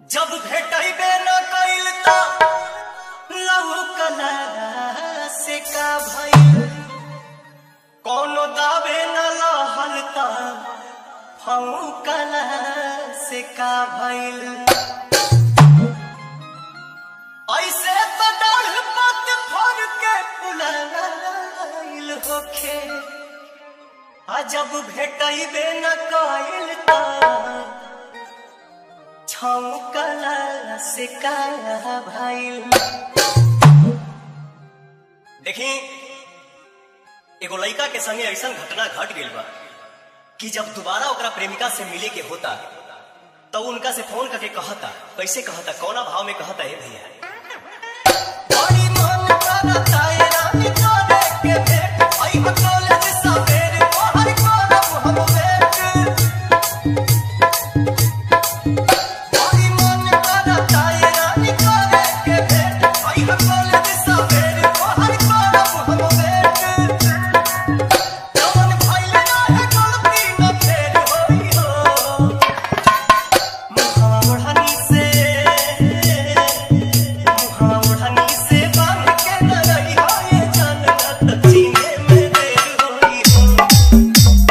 जब भेटैबे न कइल त लौकला से का भइल कोनो दावे न लहल त फौकला से का भइल ऐसे त डाढ़ पत फर के पुलाइल होखे आ जब भेटैबे न कइल त छौकला से का भइल देखी एगो लड़का के संगे ऐसा घटना घट गइल बा कि जब दोबारा ओकरा प्रेमिका से मिले के होता तो उनका से फोन करके कहता कैसे कहता कौना भाव में कहता है भैया बड़ी मन करता है रानी तोरे के भेंट आई हो कॉलेज सवेरे तोहर करब हम वेट बड़ी मन करता है रानी तोरे के भेंट आई हो कॉलेज सवेरे तोहर करब हम वेट जवन भइले रहे गलती न फेर होई हो मुहावा ओढ़नी से मुहावा ओढ़नी से बांध के न रही हो ये जन्नत जीने में देर होई हो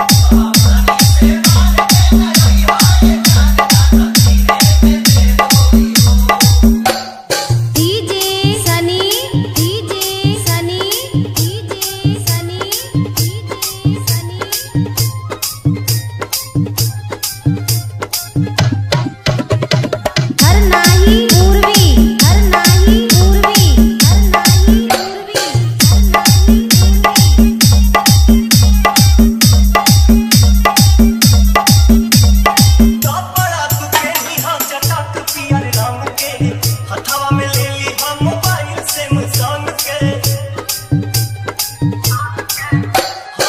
DJ Sunny DJ Sunny DJ Sunny DJ Sunny हर नाही पूर्वी हर नाही पूर्वी हर नाही पूर्वी हर नाही पूर्वी कपड़ा तू पेनी हम चटक पियर रंग के हथवा में ले ली हम मोबाइल से मुसंग के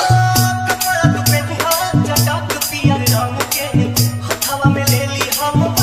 हाँ, कपड़ा तू पेनी हम चटक पियर रंग के हथवा में ले ली हम